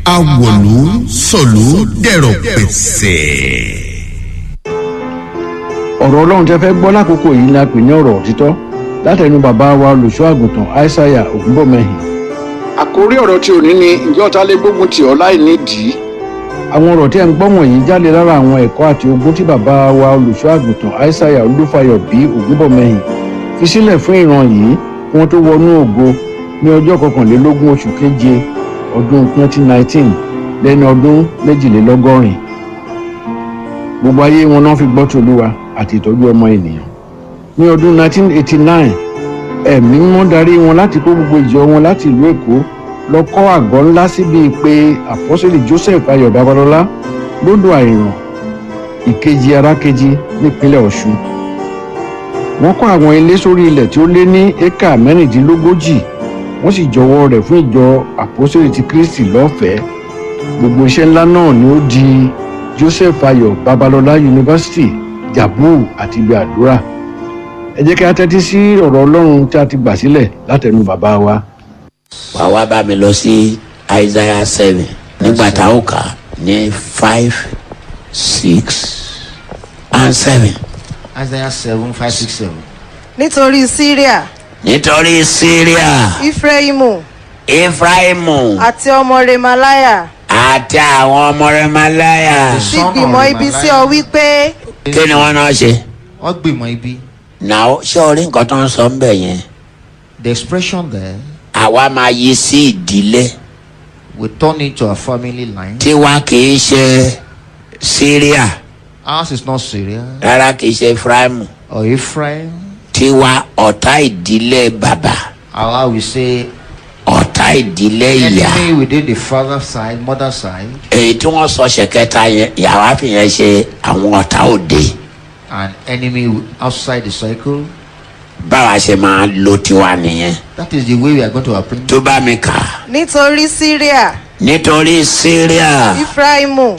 awòlú sọ̀lú dẹ̀rọ̀ pẹ̀sẹ̀. ọ̀rọ̀ ọlọ́run tẹ́ fẹ́ gbọ́ lákòókò yìí ni a pè ní ọ̀rọ̀ òtítọ́ látẹnu bàbá wa olùṣọ́ àgùntàn aishaiya ògúnbọ̀mẹ́hìn. àkórí ọ̀rọ̀ tí ò ní ni ǹjẹ́ ọ̀tá lè gbógun tì ọ́ láì nídìí àwọn ọ̀rọ̀ tí ẹ̀ ń gbọ́ wọ̀nyí jáde lára àwọn ẹ̀kọ́ àti ogún tí bàbá wa olùṣọ́ àgùntàn aishaiya olúfayọ bí ògúnbọ̀mẹ́hìn fi sílẹ̀ fún ìran yìí kí wọ́n tó wọnú ògo ní ọjọ́ kọkànlélógún oṣù keje ọdún 2019 lẹ́ni ọdún méjìlélọ́gọ́rin gbogbo ayé wọn náà fi gbọ́ tòlúwa àti ìtọ́jú ọmọ ènìyàn ní ọdún 1989 ẹ̀mí mímọ́ darí wọn láti kó gbogbo ìjọ wọn láti ìlú èkó lọ kọ́ àgọ́ ńlá síbi pé àpọ́sẹ̀lì joseph ayọ̀ babalọ́lá lódò àìràn ìkejì arákejì nípínlẹ̀ ọ̀ṣun wọ́n kọ́ àwọn ilé sórí ilẹ̀ tí ó lé ní éka mẹ́rìndínlógójì wọ́n sì jọwọ́ rẹ̀ fún ìjọ àpọ́sẹ̀lì ti kristi lọ́fẹ̀ẹ́ gbogbo iṣẹ́ ńlá náà ni ó di joseph ayọ̀ babalọ́lá yunifásitì jabu àti ibi àdúrà ẹ jẹ́ kí a tẹ́tí sí ọ̀rọ̀ ọlọ́run tí a ti gbà sílẹ̀ látẹnu bàbá wa. wà wá bá mi lọ sí isaiah seven nígbà tá a ó kà á ní five six and seven. Isaiah 7, 5, 6, 7. nítorí syria nítorí syria ifreimu efraimu àti ọmọ remalaya àti àwọn ọmọ rẹ malaya ti gbìmọ̀ ibi sí ọ wípé kí ni wọn náà ṣe. Wọ́n gbìmọ̀ ibi. náà ṣé orí nǹkan tó ń sọ ń bẹ̀ yẹn The expression there, àwa máa yí sí ìdílé we turn it to a family line. tiwa kì í ṣe syria Ours is not Syria rárá kì í ṣe efraimu or Ephraim. tiwa ọ̀tá ìdílé bàbá Our we say ọ̀tá ìdílé ìyá enemy within the father side, mother side, èyí tí wọ́n sọ ṣẹ̀kẹta yẹn ìyàwó àfihàn ṣe àwọn ọ̀tá òde and enemy outside the cycle. báwa ṣe máa lo tiwa nìyẹn That is the way we are going to approach. tó bá mi kà á. nítorí syria nítorí syria ifreimu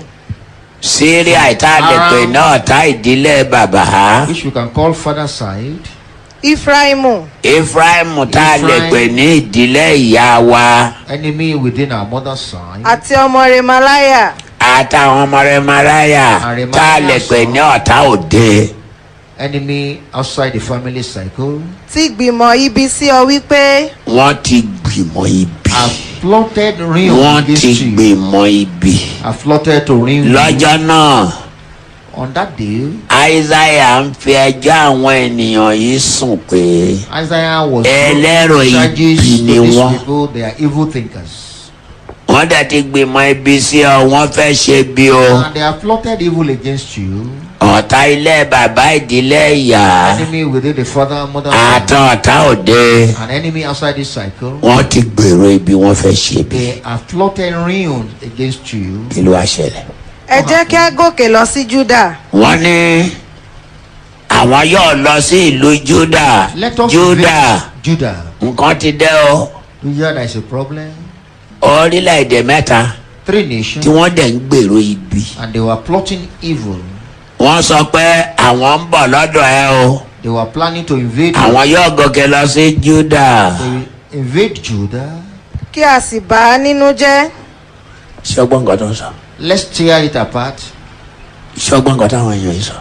syria ìta lè pè ní ọ̀tá ìdílé bàbá Which we can call father side. ifreimu ephraim tá a lè Ephraim. pè ní ìdílé ìyá wa Enemy within our mother side. àti ọmọ remalaya àtàwọn ọmọ rẹ maraya Àrẹ̀máyà tá a lè pè ní ọ̀tá òde Enemy outside the family cycle. ti gbìmọ̀ ibi sí ọ wípé wọ́n ti gbìmọ̀ ibi Have plotted ruin wọ́n against ti you. gbìmọ̀ ibi Have plotted to ruin you. lọ́jọ́ náà On that day, isaiah ń fi ẹjọ́ àwọn ènìyàn yìí sùn pé Isaiah was Ẹlẹ́rọ charges ibi to ni these wọ́n. people. They are evil thinkers. wọ́n dẹ̀ ti gbìmọ̀ ibi sí ọ wọ́n fẹ́ ṣe bí o And they have plotted evil against you. ọ̀tá ilé bàbá ìdílé ìyá Enemy within the father, mother, àtàn ọ̀tá òde an enemy outside this cycle. wọ́n ti gbèrò ibi wọ́n fẹ́ ṣe bí They have plotted ruin against you. kí ló wá ṣẹlẹ̀. ẹ jẹ́ kí a gòkè lọ sí juda wọ́n ní àwọn yóò lọ sí ìlú juda Let us juda visit Judah. nǹkan ti dẹ́ o You hear there is a problem. orílẹ̀-èdè mẹ́ta Three tí nations, wọ́n dẹ̀ ń gbèrò ibi and they were plotting evil. wọ́n sọ pé àwọn ń bọ̀ lọ́dọ̀ ẹ o They were planning to invade. àwọn yóò gòkè lọ sí juda They will invade Judah. kí a sì bà á nínú jẹ́ ṣọgbọ́n nǹkan tó ń sọ. Let's tear it apart. ṣọgbọ́n nǹkan táwọn èèyàn yìí sọ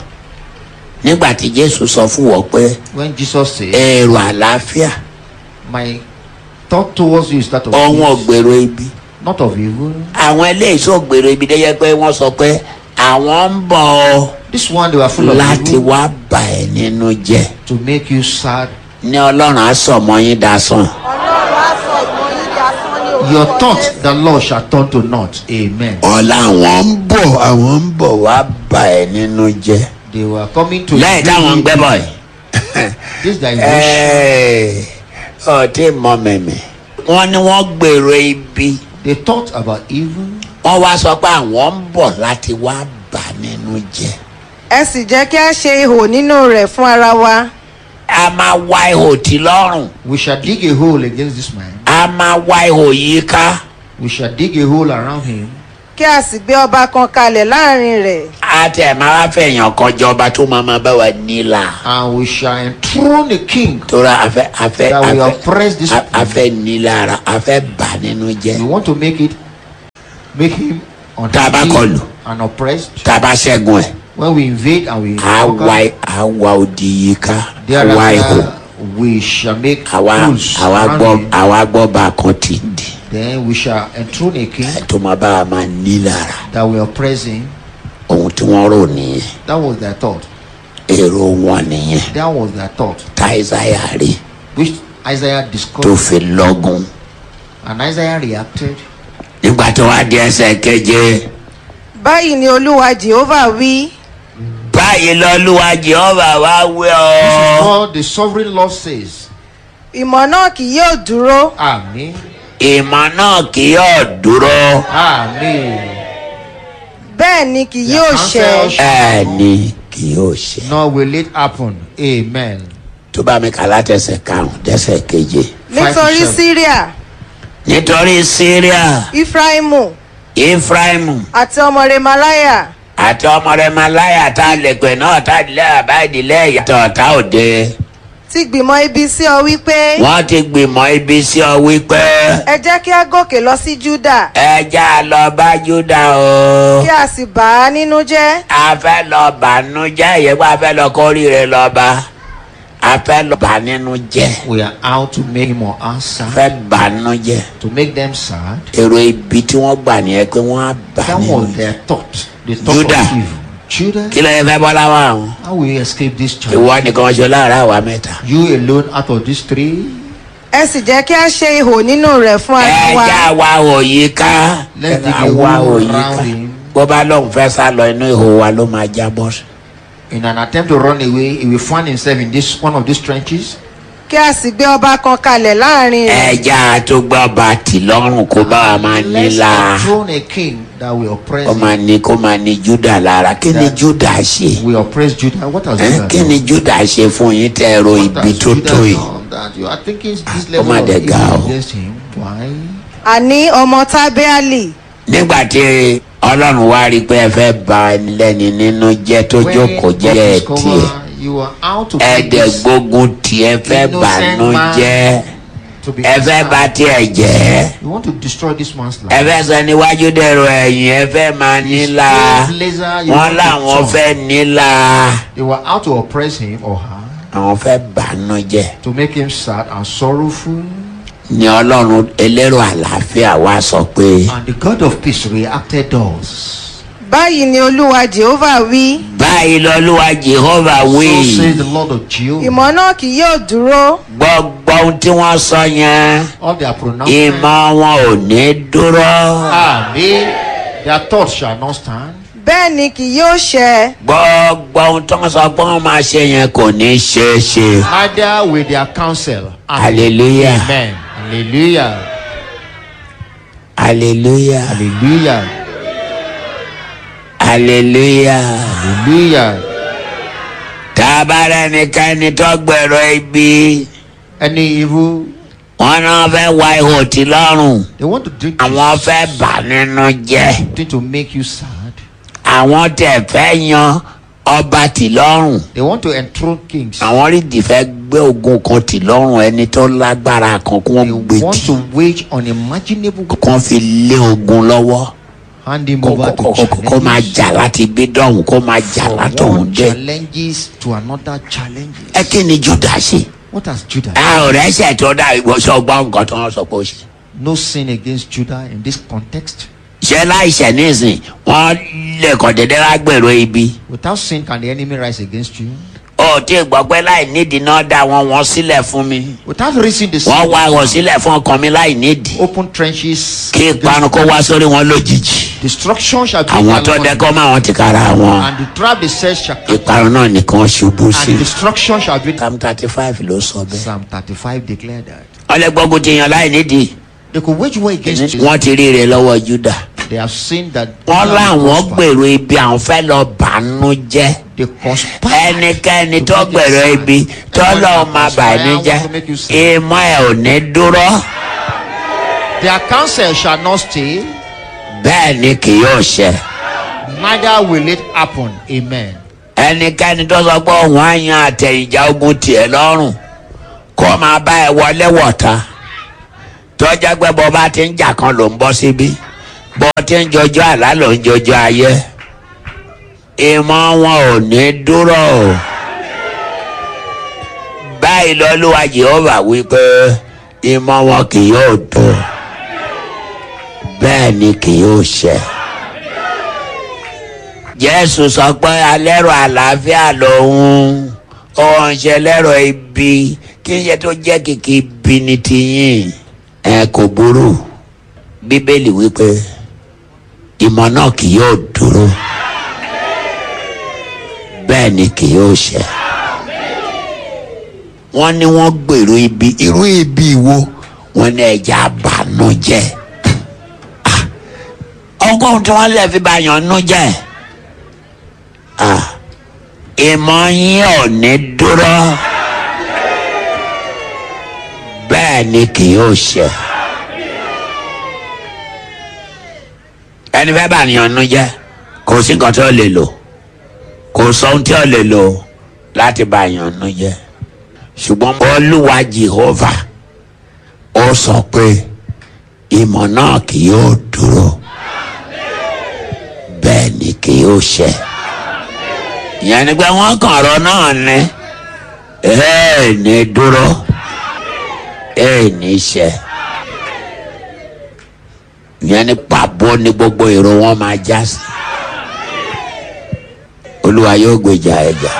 nígbà tí jésù sọ fún wọn pé When Jesus said, èrò àlàáfíà My thought towards you is that of ọ̀hún peace, ògbèrò ibi not of evil. àwọn eléyìí sọ ògbèrò ibi dẹ́yẹ pé wọ́n sọ pé àwọn ń bọ̀ ọ́ This one, they were full of láti evil wá bà ẹ́ nínú jẹ́ to make you sad. ní ọlọ́run á sọ ọmọ yín dasán ọlọ́run á sọ ìmọ̀ yín di asán ní orúkọ Your thought, Jésù. the Lord shall turn to naught. Amen. ọ̀la àwọn ń bọ̀ àwọn ń bọ̀ wá bà ẹ́ nínú jẹ́ They were coming to lẹ́yìn táwọn ń gbẹ́ bọ̀ yìí. This diversion. Ẹ́ẹ̀, ọtí mọ mẹ̀mẹ̀. wọ́n ní wọ́n gbèrò ibi They thought about evil. wọ́n wá sọ pé àwọn ń bọ̀ láti wá bà nínú jẹ́. ẹ sì jẹ́ kí a ṣe ihò nínú rẹ̀ fún ara wa a máa wá ihò tí lọ́rùn We shall dig a hole against this man. a máa wá ihò yìí ká We shall dig a hole around him. kí a sì gbé ọba kan kalẹ̀ láàrin rẹ̀ a tẹ̀ máa wá fẹ̀yàn kan jọba tó máa máa bá wa nílà. And we shall enthrone a king. tora afẹ́ afẹ́ That will afẹ́ oppress this a- people. afẹ́ nílára afẹ́ bà nínú We jẹ́. want to make it make him Tabakolu. unhappy and oppressed. tá a bá ṣẹ́gun ẹ̀ When we invade and we á conquer, wá á wá odi yìí ká á wá ihò thereafter we shall make àwa rules àwa around gbọ́ him. àwa gbọ́ bá a kan tì í dì Then we shall enthrone a king tó máa bá a máa ní lára that will oppress him. ohun tí wọ́n rò nìyẹn That was their thought. èrò wọn nìyẹn That was their thought. táìsáyà rí Which Isaiah tó discovered. fi lọ́gùn And Isaiah reacted. nígbà tó wá di ẹsẹ̀ keje báyìí ni olúwa jehova wí báyìí lọ́lúwa jehova wá wí This is ọ́ what the sovereign Lord says. ìmọ̀ náà kì yóò dúró Amen. ìmọ̀ náà kì yóò dúró Amen. bẹ́ẹ̀ ni kì Their yóò counsel ṣẹ shall- ẹ̀ ni kì yóò ṣe Nor will it happen. Amen. tó bá mi kà látẹsẹ̀ karùn-ún dẹ́sẹ̀ keje nítorí seven. syria nítorí syria ifraimu efraimu àti ọmọ remalaya àti ọmọ rẹ malaya tá a lè pè náà tá a lè àbáìdílé ìyàtọ̀ ọ̀tá òde ti gbìmọ̀ ibi sí ọ wípé wọ́n ti gbìmọ̀ ibi sí ọ wípé ẹ jẹ́ kí a gòkè lọ sí juda ẹja lọ bá júdà o kí a sì bà á nínú jẹ́ a fẹ́ lọ bànújẹ́ ìyẹ́pọ̀ a fẹ́ lọ kórìí rẹ lọ bá a fẹ́ lọ bà nínú jẹ́ We are out to make him or us a sad, fẹ́ bànújẹ́ to make them sad. èrò ibi tí wọ́n gbà nìyẹn pé wọ́n á bà That nínú was their thought. The thought Judah. of evil. Judah, kí ló yẹ fẹ́ bọ́ láwọn àwọn how will you escape this child? ìwọ nìkan ṣe láàárọ̀ àwa mẹ́ta. You alone out of these three. ẹ sì jẹ́ kí a ṣe ihò nínú rẹ̀ fún ara wa ẹja wa òyì ká Let's dig a àwa hole òyì ká around him. bó bá lóun fẹ́ sá lọ inú ihò wa ló máa jábọ́ sí. In an attempt to run away, he will find himself in this one of these trenches. kí a sì gbé ọba kan kalẹ̀ láàrin rẹ̀ ẹja tó gbọ́ bàtì lọ́rùn kó bá wa máa ní Let's la enthrone a king that will oppress kó him. máa ní kó máa ní júdà lára kí ni júdà ṣe We oppress Judah. What has Ẹ́, Judah kí ni done? júdà ṣe fún yín tẹ́ ẹ ro What ibi has tó Judah tó yìí. done that you are thinking this ó level mà of dẹ̀ evil ga o. against him? Why? àní ọmọ tábẹ́àlì nígbà tí ọlọ́run wá rí i pé ẹ fẹ́ ba ẹni lẹ́ni nínú jẹ́ tó When jókòó God jẹ́ ẹ discover tiẹ̀ you are out to make ẹ̀ẹ́dẹ̀ this gbógun tiẹ̀ fẹ́ innocent bànú man jẹ́ to be ẹ fẹ́ bà tiẹ̀ jẹ́. You want to destroy this man's life. ẹ fẹ́ sọ níwájú dẹ̀rọ ẹ̀yìn ẹ fẹ́ máa nílà His blazer, you wọ́n want to láwọn turn. fẹ́ nílà They were out to oppress him or her, àwọn fẹ́ bànú jẹ́ to make him sad and sorrowful. ni ọlọ́run elérò àlàáfíà wa sọ pé And the God of peace reacted thus. báyìí ni olúwa jehova wí báyìí lọ́lúwa jehova wí So says the Lord of Jehovah. ìmọ̀ náà kì yóò dúró gbọ́gbọ́ ohun tí wọ́n sọ yẹn All their pronouncements. ìmọ̀ wọn ò ní dúró Amen. Their thoughts shall not stand. bẹ́ẹ̀ ni kì yóò ṣẹ gbọ́gbọ́ ohun tí wọ́n sọ pé wọ́n máa ṣe yẹn kò ní ṣeé ṣe Neither with their counsel. Amen. hallelujah Amen. Hallelujah. hallelujah Hallelujah. hallelujah. Hallelujah. tá a bá rẹ́nikẹ́ni tó gbèrò ibi Any evil, wọn náà fẹ́ wá ihò tí lọ́rùn they want to drink àwọn fẹ́ bà nínú jẹ́ something to make you sad. àwọn tẹ̀ fẹ́ yan ọba tì lọ́rùn They want to enthrone kings. àwọn rídì fẹ́ gbé ogun kan tì lọ́rùn ẹni tó lágbára kan kí wọ́n gbé They want tì to wage unimaginable kán fi lé ogun lọ́wọ́ hand him kó over to kó- kó- kó máa challenges. jà láti bí dọ̀hún kó máa jà From látọ̀hún one dé challenges to another challenges. ẹ kí ni juda ṣe What has Judah? a ò rẹ́sẹ̀ tó dá ìwọ́sọ̀ gbọ́ nǹkan tó ń sọ pé ó ṣe. No sin against Judah in this context. ṣé láìṣẹ̀ nísìn wọ́n lè kàn déédéé wá gbèrò ibi. Without sin, can the enemy rise against you? ó tí ì gbọ́ pé láì nídìí náà dá wọn wọn sílẹ̀ fún mi. Without raising the sin, wọ́n wá wọn sílẹ̀ fún ọkàn mi láì nídìí. open trenches. kí ìparun kó wá sórí wọn lójijì. Destruction shall be àwọn tó upon you, dẹ́kọ́ máa wọn ti kára wọn. and the trap they set shall come, ìparun náà nìkan ṣubú sí. and destruction shall be. psalm thirty five ló sọ bẹ́ẹ̀. Psalm 35 declared that. ọlẹ́gbọ́gun ti yan láì nídìí. They could wage war against you. wọ́n ti rí rẹ̀ lọ́wọ́ juda. They have seen that. wọ́n Judah will láwọn prosper. gbèrò ibi àwọn fẹ́ lọ bànú jẹ́. They conspire. ẹnikẹ́ni to tó make you gbèrò sad. ibi tó Everyone lọ́ọ́ that máa bà ní conspire jẹ́ want to make you sad. ìmọ̀ ẹ̀ ò ní dúró Their counsel shall not stay, bẹ́ẹ̀ ni kì yóò ṣẹ. neither will it happen. Amen. ẹnikẹ́ni tó sọ pé òun á yan àtẹ̀yìnjà ogun tiẹ̀ lọ́rùn kó máa bá ẹ wọlé wọ̀ta tó jẹ́ pé bó bá ti ń jà kan ló ń bọ́ síbí bó ti ń jọjọ́ àlá ló ń jọjọ́ ayé ìmọ̀ wọn ò ní dúró o báyìí lọ́lúwa jehova wípé ìmọ̀ wọn kì yóò dùn bẹ́ẹ̀ ni kì yóò ṣẹ. jésù sọ pé alẹ́rọ àlàáfíà lòun òun ṣe lẹ́rọ ibi kí n ṣe tó jẹ́ kìkì ibi ni tiyín ẹ kò burú bíbélì wípé ìmọ̀ náà kì yóò dúró bẹ́ẹ̀ ni kì yóò ṣẹ. wọ́n ní wọ́n gbèrò ibi irú ibi wo wọ́n ní ẹja àbànújẹ́ ọgọ́rùn tí wọ́n lè fi bá yàn nú jẹ́ ìmọ̀ yín ò ní dúró bẹ́ẹ̀ ni kì yóò ṣe. ẹni fẹ́ bá yàn nú jẹ́ kò sí nǹkan tí ó lè lò kò sọ ohun tí ó lè lò láti bá yàn nú jẹ́ ṣùgbọ́n olúwa jehova ó sọ pé ìmọ̀ náà kì yóò dúró bẹ́ẹ̀ ni kì yóò ṣẹ. ìyẹn ni pé wọ́n kàn ọ̀rọ̀ náà ní ẹ̀ ní dúró ẹ̀ ní ṣẹ. ìyẹn ni pàbó ni gbogbo èrò wọn máa já sí. olúwa yóò gbèjà ẹ̀jà.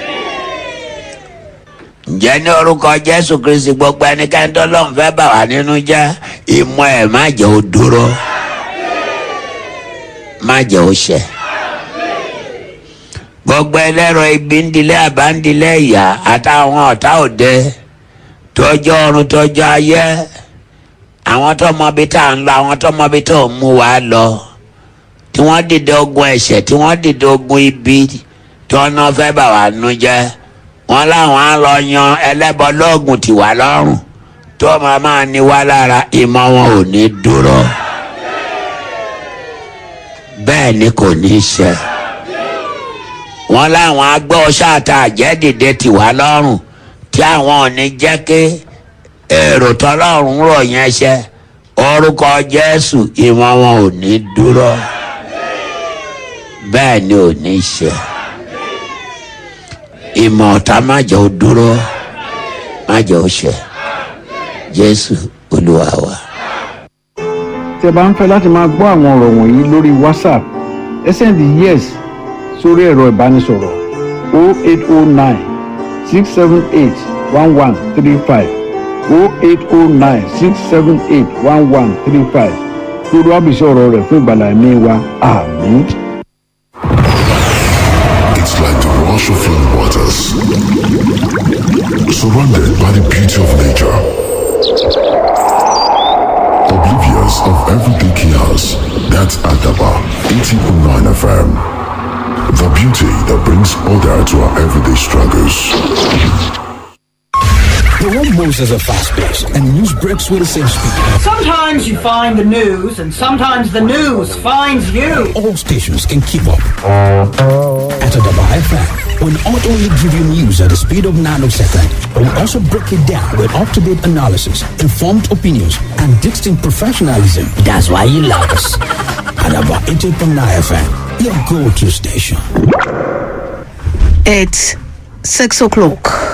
ǹjẹ́ ní orúkọ jésù kristi gbogbo ẹnikẹ́ni tó lọ́n fẹ́ bà wá nínú jẹ́ ìmọ̀ ẹ̀ má jẹ́ ó dúró má jẹ́ ó ṣẹ. gbogbo ẹlẹ́rọ ibi ń dilẹ̀ àbá ń dilẹ̀ ìyá àtàwọn ọ̀tá òde tọjọ́ ọ̀run tọjọ́ ayé àwọn tó mọ ibi tá à ń lọ àwọn tó mọ ibi tó ń mú wa lọ tí wọ́n dìde ogun ẹ̀ṣẹ̀ tí wọ́n dìde ogun ibi tí wọ́n náà fẹ́ bà wá nú jẹ́ wọ́n láwọn á lọ yan ẹlẹ́bọ lóògùn tì wá lọ́rùn tó máa máa ní wá lára ìmọ̀ wọn ò ní dúró bẹ́ẹ̀ ni kò ní í ṣe. wọ́n láwọn agbọ́ ṣáàtà àjẹ́dìde tì wá lọ́rùn tí àwọn ò ní jẹ́ kí èrò tọ́lọ́run rọ̀ yẹn ṣe orúkọ jésù ìmọ̀ wọn ò ní dúró bẹ́ẹ̀ ni ò ní í ṣe. ìmọ̀ ọ̀tá má jẹ́ ó dúró má jẹ́ ó ṣe jésù olúwa wa. tẹ́ bá ń fẹ́ láti máa gbọ́ àwọn ọ̀rọ̀ wọ̀nyí lórí whatsapp ẹ sẹ́ndì yes sórí ẹ̀rọ ìbánisọ̀rọ̀ 0809 678 1135 0809 678 1135 lórí wàbísí ọ̀rọ̀ rẹ̀ fún ìgbàlá ẹ̀mí wa àmín. It's like the rush of flowing waters, surrounded by the beauty of nature, oblivious of everyday chaos. That's Adaba 80.9 FM. The beauty that brings order to our everyday struggles. The world moves at a fast pace, and news breaks with the same speed. Sometimes you find the news, and sometimes the news finds you. All stations can keep up. At Adaba FM, we not only give you news at the speed of nanosecond, but we also break it down with up-to-date analysis, informed opinions, and distinct professionalism. That's why you love us. Adaba 88.9 FM, your go-to station. It's six o'clock.